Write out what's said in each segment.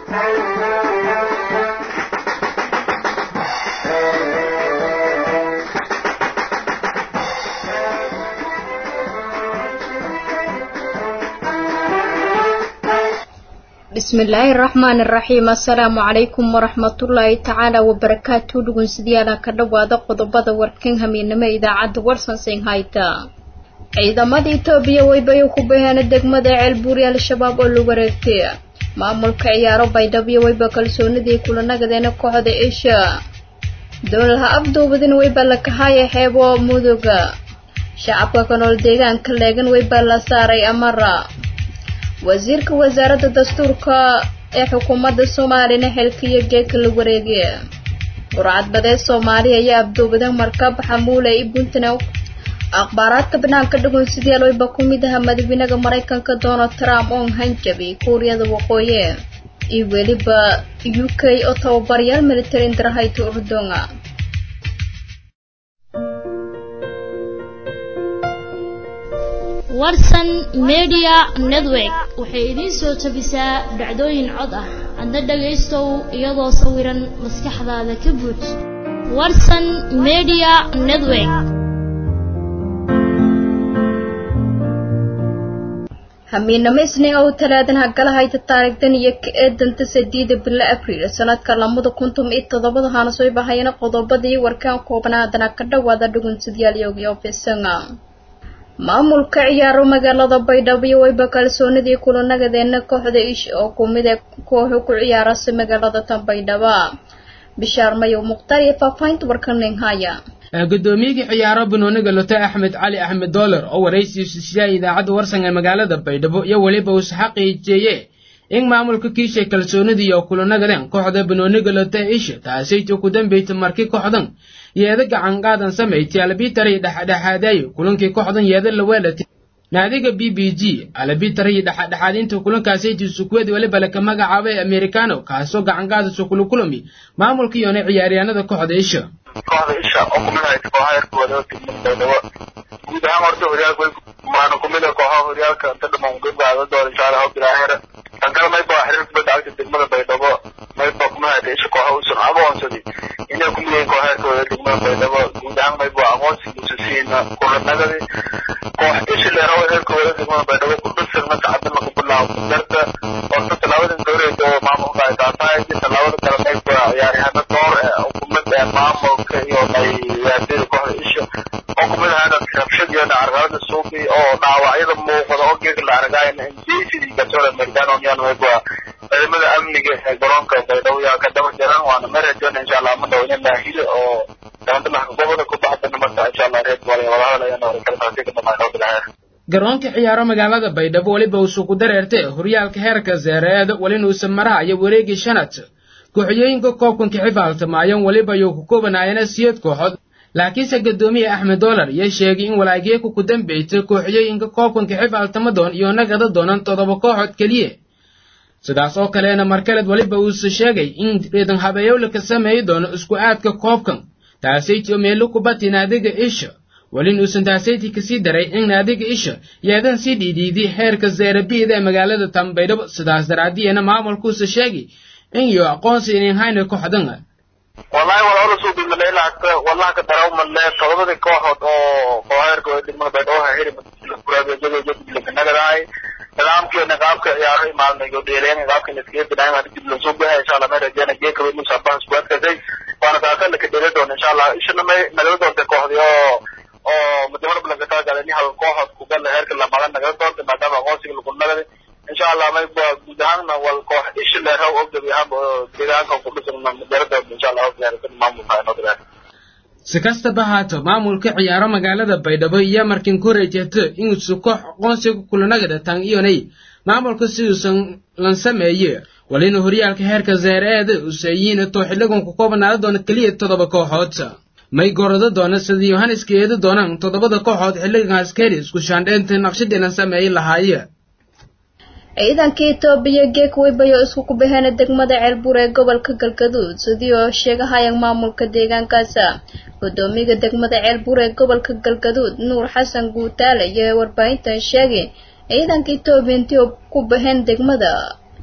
bismillaahi raxmaani raxiim assalaamu calaykum waraxmatullaahi tacaala wabarakaatu dhugunsidayaala ka dhowaada qodobada warkan hamiinimo idaacadda warsansin hayta ciidamada itoobiya weybayo ku baheena degmada ceelbuuri al-shabaab oo la wareegtay maamulka ciyaaro baydhabo weyba kalsoonidii kulanagadeena kooxda isha dowlaha afduubadin weyba la kahaya xeebo muduga shacabka ka nool deegaanka leegan weyba la saaray amara wasiirka wasaaradda dastuurka ee xukuumadda soomaaliyana xilkiyo geedka la wareegay burcadbadeed soomaaliya ayaa abduubadan markab xamuule i puntland akhbaaraadka banaanka dhugunsidayaal weyba ku mid aha madaxweynaha maraykanka donald trump oo hanjabi kuuriyada waqooyi iyo weliba u k oo tababaryaal military indarahayta urdunga warsan media network waxay idiin soo tabisaa dhacdooyin cod ah adna dhagaystow iyadoo sawiran maskaxdaada ka buuj warsan media network hamiinamo isniin oo talaadan hagala hayta taarikhdan iyo ka eedanta sadiida bilo abriil sanadka lamada kuntum iyo toddobada haanasoy bahayana qodobadii warkaan koobnaadana ka dhowaada dhugunsidyaal ofisanga maamulka ciyaaro magaalada baydhabo iyo weyba kalsoonidii kulanagadeena kooxda ish oo kumid ee kooxu ku ciyaarasa magaalada tan baydhaba bishaar mayow mukhtaar iyo faafahinta warkanin haya gudoomiyigii ciyaaro banooniga lote axmed cali axmed doolar oo waraysiisu sidaa idaacadda warsan ee magaalada baydhabo iyo weliba uu saxaqiijeeye in maamulka kiishay kalsoonidii oo kulanagaden kooxda banooniga lote isha taasayta ku dambeyta markii kooxdan yeeda gacan qaadan samayti albitari dhexdhexaadayo kulankii kooxdan yeeda la weelatay naadiga b b g albitari dhexdhexaadinta kulankaasaytii sukuweed weliba laka magacaabay americano kaasoo gacan qaadayso kulakulami maamulkiiyoona ciyaaryaanada kooxda isha kooxda isha oo kumid haysa kooxaha yarkooda baydhabo guud ahaan horta horyaalka maana kumid a kooxaha horyaalka inta dhamaan gabgaada doona insha allah bilaahira tan kale mayba xiriir kubadda cagta degmada baydhabo mayba kumid haysa isha kooxa uusan aqoonsaday inay kumid yihiin kooxa yarkooda degmada baydhabo guud ahaan mayba aqoonsi musasiina kulanagadi koox isha leerawa yarkooda degmada baydhabo ku dhasir marka cadana ku bilaabo darta horta talaabadan dowreeda oo maamulka ay taatahay tallaabada kale mayba ciyaaryahaano door kumid ee maamulka iyo ciyaartooyda kooxda isha oo kumid ahaana rabshad iyo carqalada suuqi oo dhaawacyada muuqda oo geega la argaayo injaysidii garsoor americano miyaan mayba ciidamada amniga ee garoonka baydhabo yaa ka daba jiran waana marajoona insha allah ma dhawo in laahilo oo dabandalaha goboda ku baxdana marka insha allah reer wala wadahadal ayaan hore kala taasi ka dhamaan oo bilaha garoonka ciyaaro magaalada baydhabo weliba uusu ku dareertay horyaalka heerka zeereed welinuusan maraha iyo wareegii shanad kooxyooyinka koobkanka xifaaltamaayan weliba yuu ku koobanaayana siyad kooxood laakiinse gadoomiye axmed doolar iyo sheegay in walaageeku ku dambeytay kooxyooyinka koobkanka xifaaltamadoon iyo nagada doonan toddoba kooxood keliya sidaas oo kalena markaleed weliba uuse sheegay in reedan habeeyowla ka sameeyi doono isku aadka koobkan taasayti oo meelo kubati naadiga isha welin uusan taasayti kasii daray in naadiga isha yeedan sii dhiidhiiday heerka zeerabiida ee magaalada tanbaydhabo sidaas daraadiyena maamulkuuse sheegay in iyo aqoonsi inin hayna kooxdan wallahi wala ola soo dhigma leela hata wallahi ka daraw ma le todobada kooxood oo kooxeerka oo degmada baydhabo ha hiri kuraabiyada jadilkanagadahay nidaamkii niqaabka ciyaaro maalmay oo dheeleen niqaabka iskaga binaayay waa dib loo soo baxay insha Allah ma rajayna geeka weyn musa baa squad kasay waana taasa la ka dheelay doon insha Allah ishana may nagala doonta kooxdii oo oo mudamada blanka taa galeen hal kooxood ku gal heerka la magan nagala doonta maadaama aqoonsiga lagu nagaday insha allah may guud ahaanna wal koox isha leeraw oo gebi ahaanba deegaanka ku dhisan madarada insha allah diyaarsan maamulka inoo diyaar si kastaba haato maamulka ciyaaro magaalada baydhabo iyo markin ku rajato inuusu koox aqoonsiga kulanagada tan iyonay maamulka siduusan lan sameeye walina horyaalka heerka zeereeda usayiin too xiligan ku koobanaada doona keliya toddoba kooxood may gorado doona sida yohaneska eedi doonaan toddobada kooxood xiligan askari isku shaandheynta naqshadii lan sameeyi lahaaye ciidanka itoobiya geek weybayo isku kubaheena degmada ceelbuur ee gobolka galgaduud sidii oo sheegahayaan maamulka deegaankaasa gudoomiyaga degmada ceelbuur ee gobolka galgaduud nuur xasan guutaale iyo warbaahintan sheegay ciidanka itoobiya intii ku baheen degmada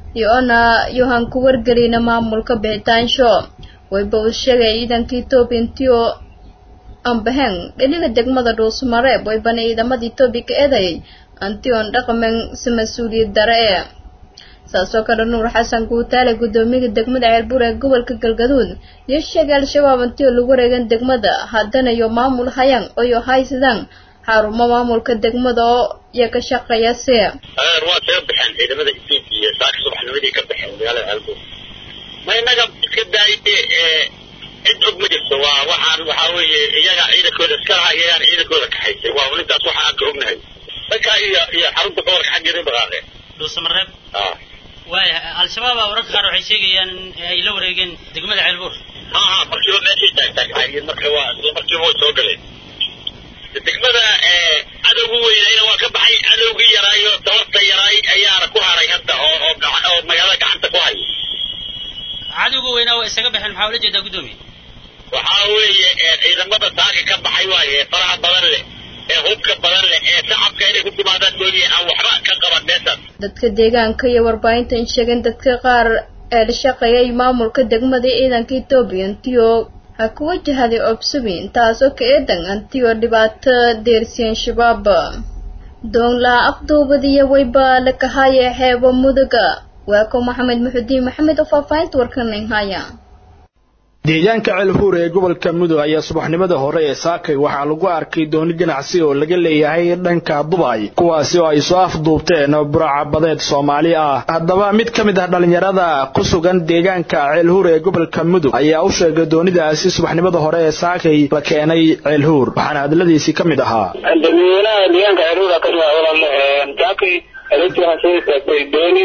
iyo-ona yohan ku wargelina maamulka bixitaansho wayba uu sheegay ciidanka etoobiya intiio ambaheng dhiniga degmada dhuusmareeb waybana ciidamada etoobiya ka eedayay antion dhaqamen si mas-uuliyad dare e saasoo kale nuur xasan guutaale guddoomiyaha degmada ceelbuur ee gobolka galgaduud iyo sheegay al-shabaab antio lagu wareegan degmada haddana iyo maamul hayang oyo haysadaan xarumo maamulka degmada oo iyo ka shaqeeya si waa kaga baxeen ciidamada etoobiya saaka subaxnimadii ka baxeen magaalada ceelbuur ma inaga iska daayay cid og ma jirto waa waxaan waxaa weeye iyaga ciidankooda iska lahaa iyagaan ciidankooda kaxaysay waa ulintaas waxa aan ka ognahay dhanka iyo iyo xarunta gobolka xaggeeda dhaqaaqeen dhuusamareeb ah waaya al-shabaab aa wararka qaar waxay sheegayaan in ay la wareegeen degmada ceelbuur ha ha markiiba meeshay taagtaagtaayeen marka waa isla markiiba way soo galeen degmada cadowgu weynayna waa ka baxay cadowgii yaraayo tabarta yaraay ayaana ku haray hadda oo oo gaca- oo magaalada gacanta ku haya cadowga weynaa waa isaga baxeen maxaa ula jeedaa guddoomiye waxaa weeye ciidamada taaka ka baxay waaye ee faraha badan leh ee hubka badan leh ee shacabka inay ku timaadaan mooye aan waxba ka qaban meeshaas dadka deegaanka iyo warbaahinta in sheegeen dadka qaar ee la shaqeeyay maamulka degmada ciidanka etoobiya antio ha ku wajahaday obsubin taasoo ka eedan antio dhibaato deersiyeen shabaab doonlaa afduubadiyo wayba la kahaya xeebo muduga waa ko maxamed muxudiin maxamed oo faahfaahinta warkanin haya deegaanka ceelhuur ee gobolka mudug ayaa subaxnimada hore ee saakay waxaa lagu arkay dooni ganacsi oo laga leeyahay dhanka dubay kuwaasi oo ay soo afduubteen buraacabadeed soomaali ah haddaba mid ka mid ah dhallinyarada ku sugan deegaanka ceelhuur ee gobolka mudug ayaa u sheegay doonidaasi subaxnimada hore ee saakay la keenay ceelhuur waxaana hadladiisii ka mid ahaa dadweynaha deegaanka ceelhuura ka jira walaal saakay adeegtii waxaa soo istaagtay dooni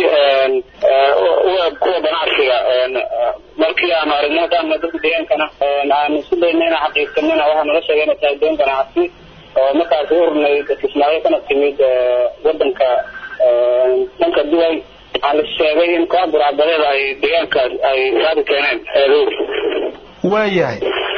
kuwa ganacsiga markii aanu aragnay haddaan dadka deegaankana aanu isku dayna inaan xaqiiqsanana waxaa nala sheegay inay tahay doon ganacsi oo markaas u hurnay kismaayo kana timid wadanka dhanka duway waxaa la sheegay in koox buracbadeed ay deegaankaas ay raadi keeneen ceelhuur waayahay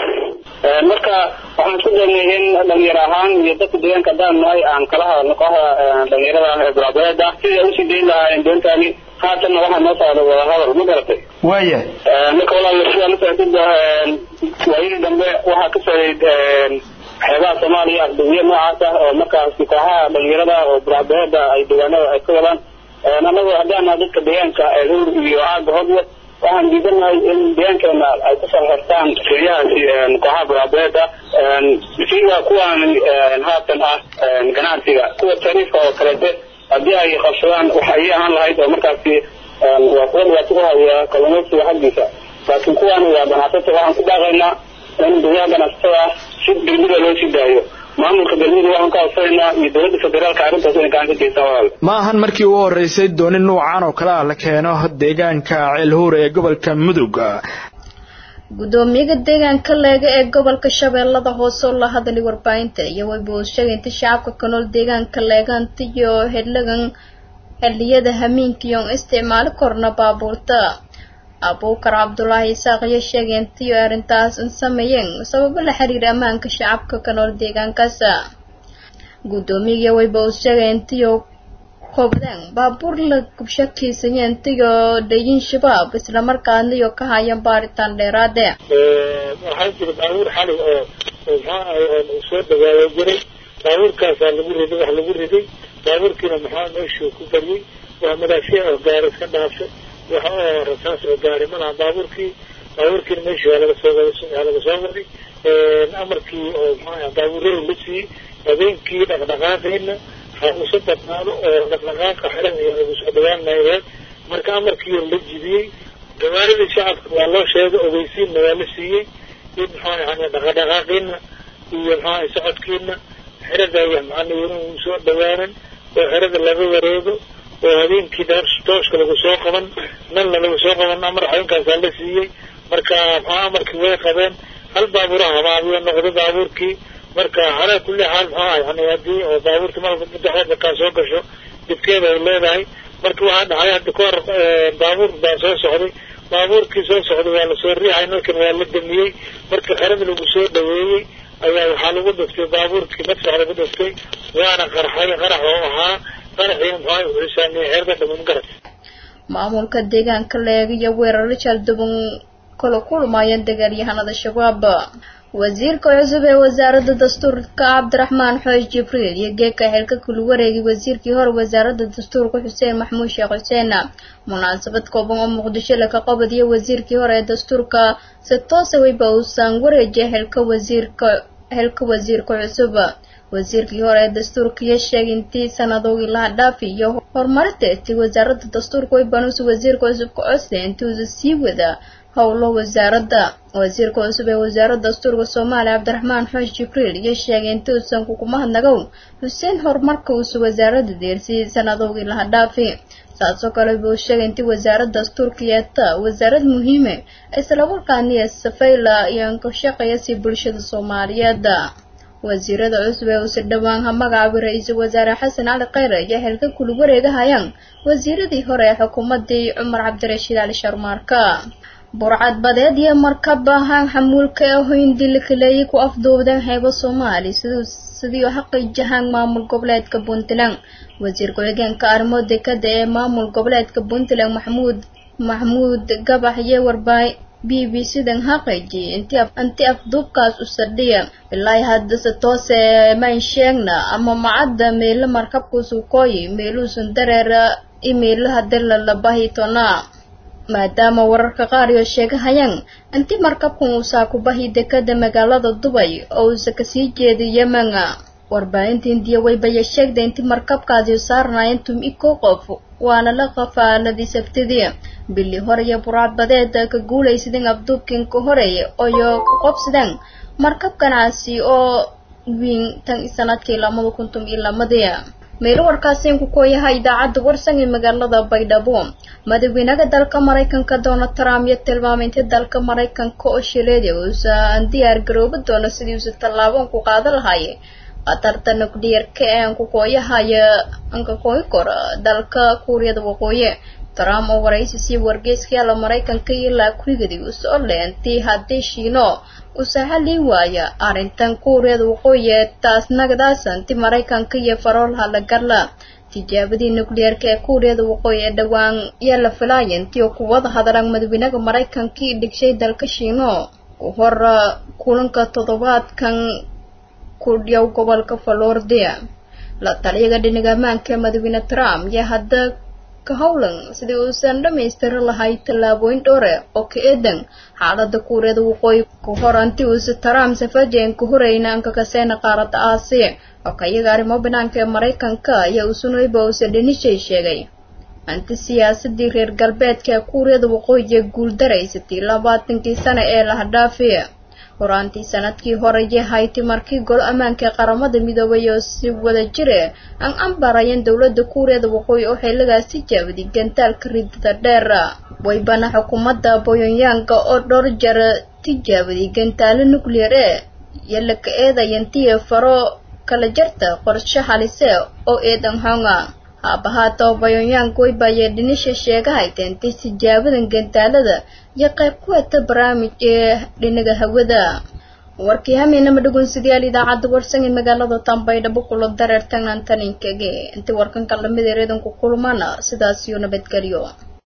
marka waxaan isku daynay in dhalinyaro ahaan iyo dadka deegaanka haddaan nahay aan kala hadalno kooxda dhalinyarada ah ee buracbadeeda sidai ay usii dayn lahaayeen doontaani haatanna waxaa noo socda wadahadal ma garatay waayahay marka walaal sidaa la socotid waayadii dambe waxaa ka socday xeebaha soomaaliya afduwiye noocaas ah oo markaasi kooxaha dhalinyarada oo buracbadeeda ay deegaanada ay ka wadaan annagu haddaan nahay dadka deegaanka eehuur iyo aaga hodle waxaan diidanahay in deegaankeena ay kusoo xirtaan siryahaasi kooxaha buraabeeda sida kuwan haatan ah ganacsiga kuwa tariifka oo kaleete haddii ay qabsadaan waxa ay ahaan lahayd oo markaasi waa kuwa dhibaato ku haya kalluumaysiga xaggiisa laakiin kuwan waa ganacsato waxaan ku daaqaynaa in dunyaha ganacsatada ah si degmada loo sii daayo maamulka galmudug waxaan ka codsanaynaa iyo dowladda federaalka arrintaas inay gacan ka geystaan walaal ma ahan markii ugu horreysay dooni nuucan oo kale ah la keeno deegaanka ceelhuur ee gobolka mudug guddoomiyaha deegaanka leega ee gobolka shabeellada hoose oo la hadlay warbaahinta iyo wayba uu sheegay inta shacabka ka nool deegaanka leegaanta iyo xildhigan xilliyada hamiinkiiyo isticmaali korna baabuurta abuukar cabdulaahi isaaq iyo sheegay intiyo arrintaas sameeyeen sababo la xiriira ammaanka shacabka ka nool deegaankaas guddoomiyaga wayba uu sheegay intiyo hobdeen baabuur la gubshakiisanya intiyo dhayin shabaab islamarkaana iyo ka hayan baaritaan dheeraade waxaa jira baabuur xali oo oo maxaa ahay oo soo dhawaayo jiray baabuurkaasaa lagu riday wax lagu riday baabuurkiina maxaa meeshuu ku bariyey waa madaafya oo gaari iska dhaafay waxa oo rasaas oo gaari ma laha baabuurkii baabuurkiina meeshii waa laga soo waa laga soo waday amarkii oo maxaa baabuurada la siiyey habeenkii dhaqdhaqaaqayna ha usa badnaado oo dhaqdhaqaaqa xiran iyo lagu soo dhawaan maayeen marka amarkii la jibiyey gawaaridii shacabka waa loo sheegay ogeysiinna waa la siiyey in maxaa yani dhaqadhaqaaqiina iyo maxaa socodkiina xerada macana inuu soo dhawaanan oo xerada laga wareego oo habeenkii tooshka lagu soo qaban nanna lagu soo qaban amar xayinkaasaa la siiyey marka maxaa amarkii way qabeen hal baabuura habaabiyo noqday baabuurkii marka calaa kulli xaal maxaa yani haddii oo baabuurta malka muddaxeeda kaa soo gasho dibkeeda ay leedahay marka waxaa dhacay hadda ka hor baabuur baa soo socday baabuurkii soo socday waa lasoo riixay nalkan waa la damiyey marka xerada lagu soo dhaweeyey ayaa waxaa lagu dhiftay baabuurkii madfax lagu dhiftay waana qarxay qarax oo ahaa qaraxiina maxaa wuxuu saameeyey xeerada dhaman garad maamulka deegaanka leeg iyo weeraro jalduban kala kulmayeen dagaalyahanada shabaab wasiirka cusub ee wasaaradda dastuurka cabdiraxmaan xoosh jibriil iyo geedka xilka kula wareegay wasiirkii hore wasaaradda dastuurka xuseen maxmuud sheekh xuseen munaasabad kooban oo muqdisho laka qabadiyo wasiirkii hore ee dastuurka si toosa weyba uusan wareejiyay xilka wasiirka xilka wasiirka cusub wasiirkii hore ee dastuurka iyo sheegay intii sanadowgii laha dhaafi iyo horumarinteetii wasaaradda dastuurka weybanuusi wasiirka cusub ka codsa intii uusa sii wada howlo wasaaradda wasiirka cusub ee wasaaradda dastuurka soomaaliya cabdiraxmaan xoosh jibriil iyo sheegay intii uusan kukuma hadnagow xuseen horumarka uusa wasaaradda deersiyey sanadowgii laha dhaafi saasoo kale buu sheegay intii wasaaradda dastuurka yeeta wasaarad muhiime islamarkaaniya safayla iyo ka shaqeeya si bulshada soomaaliyeed wasiirada cusub ee uuse dhowaan ha magacaabay ra-iisul wasaare xasan cali kheyre iyo xilka kula wareegahayaan wasiiradii hore ee xukuumadii cumar cabdirashiid cali sharmaarka burcad badeed iyo markab ahaan xamuulka ee hoyndi la kaleeyay ku afduubdeen xeebo soomaali sidii xaqiijahaan maamul goboleedka puntland wasiir ku-xigeenka arrimo dekada ee maamul goboleedka puntland maxmuud maxmuud gabax iyo warbaahi b b c-dan xaqiijiyay intii afduubkaas u sadhiya ilaa haddase toose mayn sheegna ama macadda meelo markabkuusu kooyi meeluusan dareera imeelaha dalala bahitona maadaama wararka qaar iyo sheegahayaan intii markabkan uusaa ku bahi dekada magaalada dubay oo uusa kasii jeeday yemen warbaahinta indiya waybaya sheegday intii markabkaasi saarnaayeen tum-i ko qof waana la qafaaladii sabtidii bili hore iyo burcad badeed ka guulaysadeen afduubkin ka horeeya oyo ka qobsadeen markab ganacsi oo wiin tan sanadkii lamada kuntum iyo lamadii meelo warkaasiin ku kooyaha idaacadda warsan ee magaalada baydhabo madaxweynaha dalka maraykanka donald trump iyo tilmaamay intii dalka maraykanka oo shileeday uusan diyaar garoobi doono sidii uusa tallaaban ku qaada lahaye khatarta nuclearka ee aan ku kooyahaya anka kooyi kora dalka kuuriyada waqooyi trump oo waraysi sii wargeyskayaala maraykanka ilaa kurigadi u soo leentii haddii shiino usahalii waaya arrintan kuuriyada waqooyi ee taas nagdaasanti maraykanka iyo faroolha la garla tijaabadii nuclearka ee kuuriyada waqooyi ee dhowaan yaa la filaaya intii kuwada hadalaan madaxweynaha maraykankii dhigshay dalka shiino ku hor kulanka toddobaadkan ku dhiyow gobolka florida la taliyaga dhinaga ammaanka ee madaxweyne trump yaa hadda ka howlan sidii uusan dhammaystiri lahay tallaabooyin dhowre oo ka eedan xaalada kuuriyada waqooyi ku hor anti uusa trump safajen ka horeyna anka kaseena qaaradda aasiya oo kayaga arrimo banaanka ee maraykanka ayaa usunayba uusa dhanishay sheegay anti siyaasadii reer galbeedka ee kuuriyada waqooyi guul daraysatay labaatankii sano ee lahadhaafiya horaantii sanadkii hore yahayti markii golo ammaanka ee qaramada midoobay oo si wada jire aan ambarayeen dowladda kuuriyada waqooyi oo xilligaas tijaabaday gantaalka ridada dheer waybana xukuumadda boyonyaanga oo dhowr jeer tijaabaday gantaalo nuclear ee iyo laka eedayantiya faro kala jarta qorshe halise oo eedan honga haabahaata bayonyaang waybaye dhinisha sheegahayta intay tijaabadan gantaalada iyo qayb ku hata barnaamij ee dhinaga hawada warkii hameynama dhagoonsidayaal idaacadda warsan ee magaalada tambaydhabo kula dareertan antaninkage intii warkanka lamid ereedanku kulmana sidaas iyo nabadgelyo